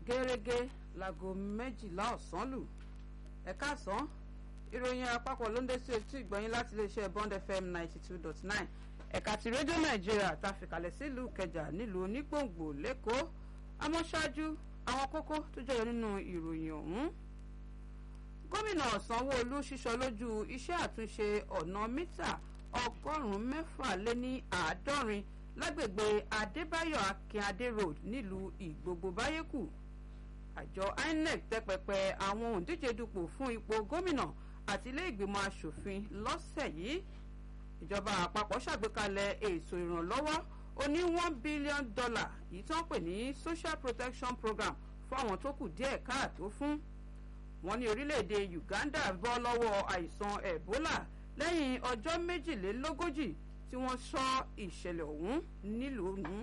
gẹ́rẹ́gẹ́ láago méjìlá ọ̀sán lù ẹ̀ka àsán ìròyìn àpapọ̀ ló ń dé sí etí ìgbọ̀nyín láti iléeṣẹ́ bond fm ninety two dot nine ẹ̀ka ti rédíò nàìjíríà ta fìkàlẹ̀ sílùú kẹjà nílùú onígbòǹgbò lẹ́kọ̀ọ́ àmọ́ ṣáájú àwọn kókó tó jẹyọ nínú ìròyìn ọ̀hún gómìnà sanwó-olu ṣíṣọ lójú iṣẹ́ àtúnṣe ọ̀nà mítà ọgọ́rùn-ún mẹ́fà lé ní àádọ́rin lágbègbè adébáyọ̀ akínadé road nílùú ìgbogbo báyékù àjọ inec tẹpẹpẹ àwọn òǹdíje dupò fún ipò gómìnà àti ilé ìgbìmọ̀ asòfin lọ́sẹ̀ yìí ìjọba àpapọ̀ ṣàgbékalẹ̀ ètò ìrànlọ́wọ́ oní one billion dollar yìí tó ń pè ní social protection program fún àwọn tó kù díẹ̀ káàtó fún wọn ní orílẹ̀-èdè uganda bọ́ lọ́wọ́ àìsàn ebola lẹ́yìn ọjọ́ méjìlélógójì tí wọ́n sọ ìṣẹ̀lẹ̀ ọ̀hún nílùú ọ̀hún.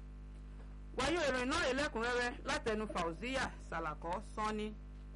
wáyé ìròyìn náà lẹ́kùnrẹ́rẹ́ látẹnu fauziya salako sanni.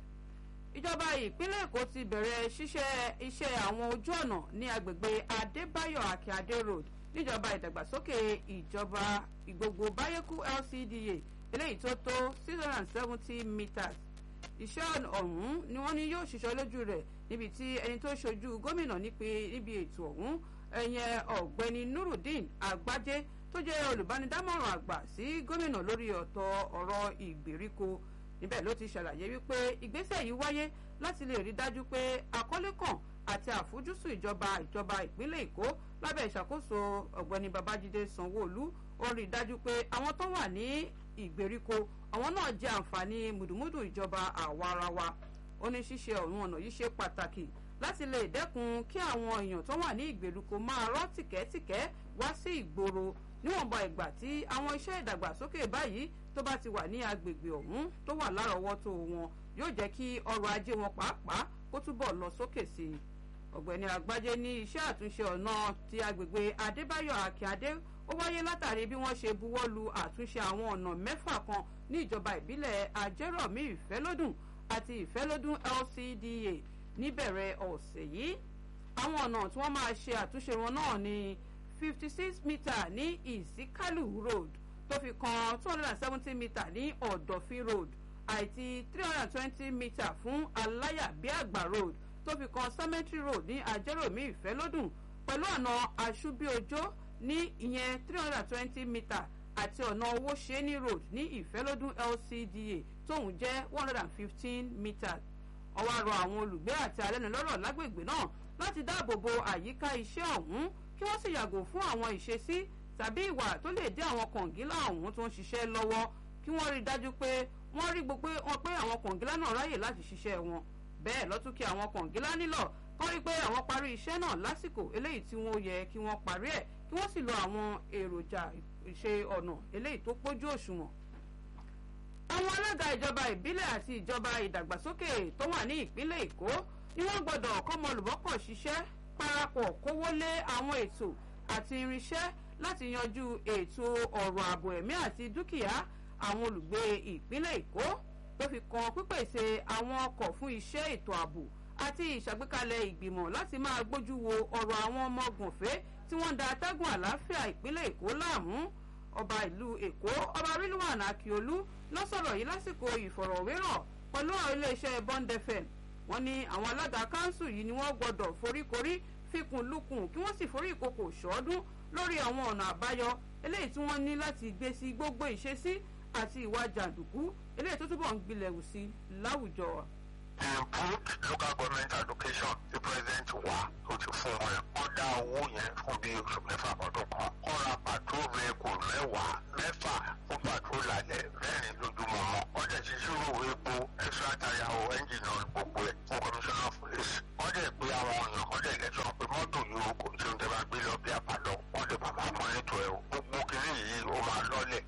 ìjọba ìpínlẹ̀ èkó ti bẹ̀rẹ̀ ṣíṣẹ́ iṣẹ́ àwọn ojú ọ̀nà ní agbègbè adébáyọ̀ akíndé road níjọba ìdàgbàsókè ìjọba ìgbogbo báyékú lcda eléyìí tó tó six hundred and seventy meters iṣẹ́ ọ̀hún ni wọ́n ní yóò ṣiṣẹ́ lójú rẹ̀ níbi tí ẹni tó ṣojú gómìnà níbi ètò ọ̀hún ẹ̀yẹn ọ̀gbẹ́ni nurudeen àgbájé tó jẹ́ olùbánidámọ̀ràn àgbà sí gómìnà lórí ọ̀tọ̀ ọ̀rọ̀ ìgbèríko níbẹ̀ ló ti ṣàlàyé wípé ìgbésẹ̀ yìí wáyé láti lè rí dájú pé àkọlé kan àti àfojúsùn ìjọba ìjọba ìpínlẹ̀ èkó lábẹ́ ìṣàkóso ọ̀gbẹ́ni babájídé sanwó-olú ó rí dájú pé àwọn tó wà ní ìgbèríko àwọn náà jẹ àǹfààní mùdùmùdù ìjọba àwarawa ó ní ṣíṣe ọ̀run ọ̀nà yìí ṣe pàtàkì láti lè dẹ́kun kí àwọn èèyàn tó wà ní ìgbèríko máa rọ́ tìkẹ́tìkẹ́ wá sí ìgboro níwọ̀nba ìgbà tí àwọn iṣẹ́ ìdàgbàsókè báyìí tó bá ti wà ní agbègbè ọ̀hún tó wà lárọ̀ọ́wọ́tó wọn yóò jẹ́ kí ọrọ̀ ajé wọn pàápàá kó túbọ̀ lọ sókè sí i ọ̀gbẹ́ni àgbájé ní iṣẹ́ àtúnṣe ọ̀nà ti agbègbè adébáyọ̀ akíndé ó wáyé látàrí bí wọ́n ṣe buwọ́ lu àtúnṣe àwọn ọ̀nà mẹ́fà kan ní ìjọba ìbílẹ̀ ajẹ́rọ̀mí ìfẹ́lódùn àti ìfẹ́lódùn lcda níbẹ̀rẹ̀ ọ̀sẹ̀ yìí àwọn ọ̀nà tí wọ́n máa ṣe àtúnṣe wọn náà ní fifty six metre ní ìsíkálù road tó fi kan two hundred and seventy metre ní ọ̀dọ̀fin road àti three hundred and twenty metre fún aláyàbíàgbà road tó fi kan cemetery road ní ajẹ́rọ̀mí ìfẹ́lódùn pẹ̀lú ọ̀nà àṣùbíojó ní ìyẹn three hundred and twenty metre àti ọ̀nà owó ṣẹ́ni road ní ìfẹ́lódún lcda tóun jẹ́ one hundred and fifteen meters ọwọ́ àrò àwọn olùgbé àti alẹ́nulọ́rọ̀ lágbègbè náà láti dáàbò bo àyíká iṣẹ́ ọ̀hún kí wọ́n sì yàgò fún àwọn ìṣesí tàbí ìwà tó lè dé àwọn kọ̀ǹgílà ọ̀hún tó ń ṣiṣẹ́ lọ́wọ́ kí wọ́n rí dájú pé wọ́n rí gbogbo wọn pé àwọn kọ̀ǹgílà náà ráyè láti ṣiṣẹ́ wọn bẹ́ẹ̀ lọ́tún kí àwọn kọ̀ǹgílà nílọ̀ kọ́ rí pé àwọn parí iṣẹ́ náà lásìkò eléyìí tí wọ́n yẹ kí wọ́n parí ẹ̀ kí wọ́n sì lo àwọn èròjà ìṣe ọ̀nà eléyìí tó pójú òṣùwọ̀n. àwọn alága ìjọba ìbílẹ̀ àti ìjọba ìdàgbàsókè tó wà ní ìpínlẹ̀ èkó ni wọ́n gbọ́dọ̀ kọ́mọlùbọ́pọ̀ ṣiṣẹ́ parapọ̀ kówó lé àwọn ètò àti irinṣẹ́ láti yanjú ètò ọ̀rọ̀ ààbò ẹ̀mí àti dúkìá àwọn olùgbé ìpínlẹ̀ èkó tó fi kan pípèsè àwọn ọkọ̀ fún iṣẹ́ ètò ààbò àti ìṣàgbékalẹ̀ ìgbìmọ̀ láti máa gbójú wo ọ̀rọ̀ àwọn ọmọ gùnfẹ́ tí wọ́n da atẹ́gùn àlàáfíà ìpínlẹ̀ èkó láàmú ọba ìlú èkó ọba rilwan akiolu ló sọ̀rọ̀ yìí lásìkò ìfọ̀rọ̀wérọ̀ pẹ̀lú àwọn iléeṣẹ́ bond fm wọ́n ní àwọn alága kanṣu yìí ni wọ́n gbọ́dọ̀ foríkorí fikùn lukùn kí wọ́n sì forí ìkòkò ṣọ́ọ́dún lórí àwọn ọ̀nà àbáyọ eléyìí tí wọ́n ní láti gbé sí gbogbo ìṣesí àti ìwà jàǹdùkú eléyìí tó túbọ̀ ń gbilẹ̀ wù sí láwùjọ improved local government allocation the president wa ó ti fún wọn ó dá owó yẹn fún bí oṣù mẹ́fà ọdún kan ó ra patrol vehicle mẹ́wàá mẹ́fà fún patrol lálẹ́ mẹ́rin lójúmọ́ mọ́ ó dẹ̀ ti ṣírò epo extra tire o engine oil gbogbo ẹ̀ fún commissioner of police wọ́n dẹ̀ pé àwọn èèyàn wọ́n dẹ̀ lẹ́sọ̀ pé mọ́tò yìí kò tí ó tẹ́ bá gbé lọ bí àpàdán wọ́n dẹ̀ bàbá mọ́nítọ̀ ẹ̀ o gbogbo kìnìún yìí ó máa lọ́lẹ̀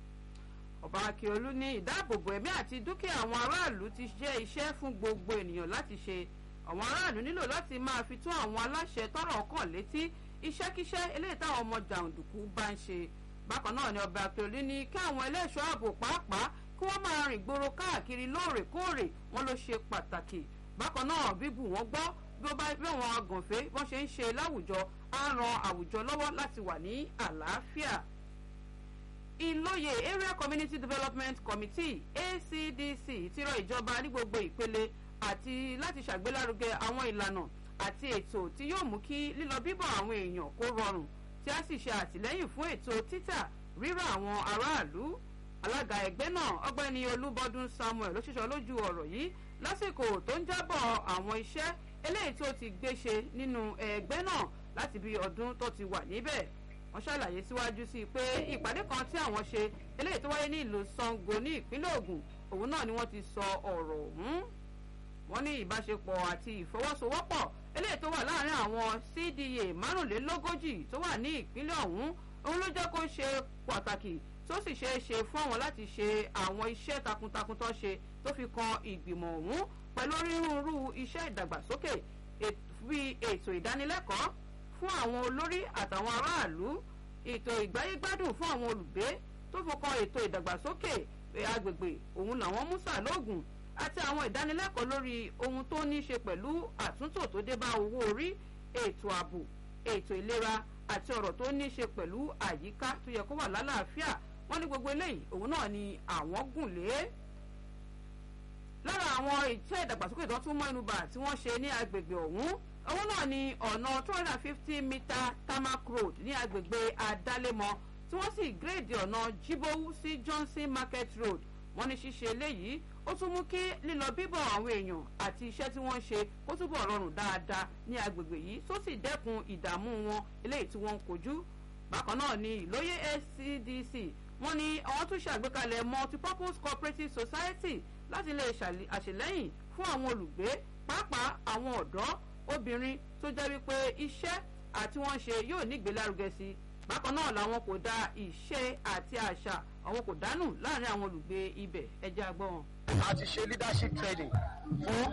ọba akíọlù ní ìdáàbòbò ẹ̀mí àti dúkìá àwọn aráàlú ti jẹ́ iṣẹ́ fún gbogbo ènìyàn láti ṣe àwọn aráàlú nílò láti máa fi tó àwọn aláṣẹ tọrọ kàn létí iṣẹ́kíṣẹ́ eléyìí táwọn ọmọ jàǹdùkú bá ń ṣe bákan náà ni ọba akíọlù ní kí àwọn ẹlẹ́ṣọ́ ààbò pàápàá kí wọ́n máa rìn gbòòrò káàkiri lóòrèkóòrè wọn ló ṣe pàtàkì bákan náà bíbù wọn gbọ́ bí ó bá bí àwọn agànfẹ́ wọ́n ṣe ń ṣe láwùjọ á ran àwùjọ lọ́wọ́ láti wà ní àlàáfíà ìlóye area community development committee acdc ti rọ ìjọba ní gbogbo ìpele àti láti ṣàgbélárugẹ àwọn ìlànà àti ètò tí yóò mú kí lílọ bíbọ̀ àwọn èèyàn kó rọrùn tí a sì ṣe àtìlẹ́yìn fún ètò títà rírà àwọn aráàlú alága ẹgbẹ́ náà ọgbẹ́ni olúbọdún samuel ló ṣiṣọ́ lójú ọ̀rọ̀ yìí lásìkò tó ń jábọ̀ àwọn iṣẹ́ eléyìí tó ti gbé ṣe nínú ẹgbẹ́ náà láti bí ọdún tó ti wà níbẹ̀ wọ́n ṣàlàyé síwájú sí i pé ìpàdé kan tí àwọn ṣe eléyìí tó wáyé ní ìlú sango ní ìpínlẹ̀ ogun òun náà ni wọ́n ti sọ ọ̀rọ̀ ọ̀hún wọ́n ní ìbáṣepọ̀ àti ìfọwọ́sowọ́pọ̀ eléyìí tó wà láàrin àwọn cda márùnlélógójì tó wà ní ìpínlẹ̀ ọ̀hún òun ló jẹ́ kó ṣe pàtàkì tó sì ṣeé ṣe fún àwọn láti ṣe àwọn iṣẹ́ takuntakun tó ṣe tó fi kan ìgbìmọ̀ ọ̀hún pẹ̀lú onírúurú iṣẹ́ ìdàgbàsókè bíi ètò ìdánilẹ́kọ̀ọ́ fún àwọn olórí àtàwọn aráàlú ètò ìgbáyégbádùn fún àwọn olùgbé tó fọkàn ètò ìdàgbàsókè agbègbè òun làwọn mú sàlóògùn àti àwọn ìdánilẹ́kọ̀ọ́ lórí ohun tó ní í ṣe pẹ̀lú àtúntò tó dé bá owó orí ètò ààbò ètò ìlera àti ọ̀rọ̀ tó ní í ṣe pẹ̀lú àyíká tó yẹ kó wà lálàáfíà wọ́n ní gbogbo eléyìí òun náà ni àwọn gùn lé lára àwọn iṣẹ́ ìdàgbàsókè tó tún mọ́ inú bà tí wọ́n ṣe ní agbègbè ọ̀hún òun náà ni ọ̀nà two hundred and fifty metre tarmac road ní agbègbè adálémọ tí wọ́n sì gírèdì ọ̀nà jibowu sí johnson market road wọ́n ní ṣíṣe eléyìí ó tún mú kí lílọ bíbọ̀ àwọn èèyàn àti iṣẹ́ tí wọ́n ń ṣe kó túbọ̀ rọrùn dáadáa ní agbègbè yìí tó sì dẹ́kun ìdààmú wọn eléyìí tí wọ́n ń kojú bákan náà ni ìlóye scdc wọ́n ní àwọn tún ṣàgbékalẹ̀ multipurpose cooperative society láti lè ṣàṣìlẹ́yìn fún àwọn olùgbé pàápàá àwọn ọ̀dọ́ obìnrin tó jẹ́ wípé iṣẹ́ àti wọ́n ṣe yóò ní ìgbélárugẹ sí i bákan náà làwọn kò da ìṣe àti àṣà àwọn kò dánù láàrin àwọn olùgbé ibẹ̀ ẹjẹ́ agbọ́n. a ti ṣe leadership training fún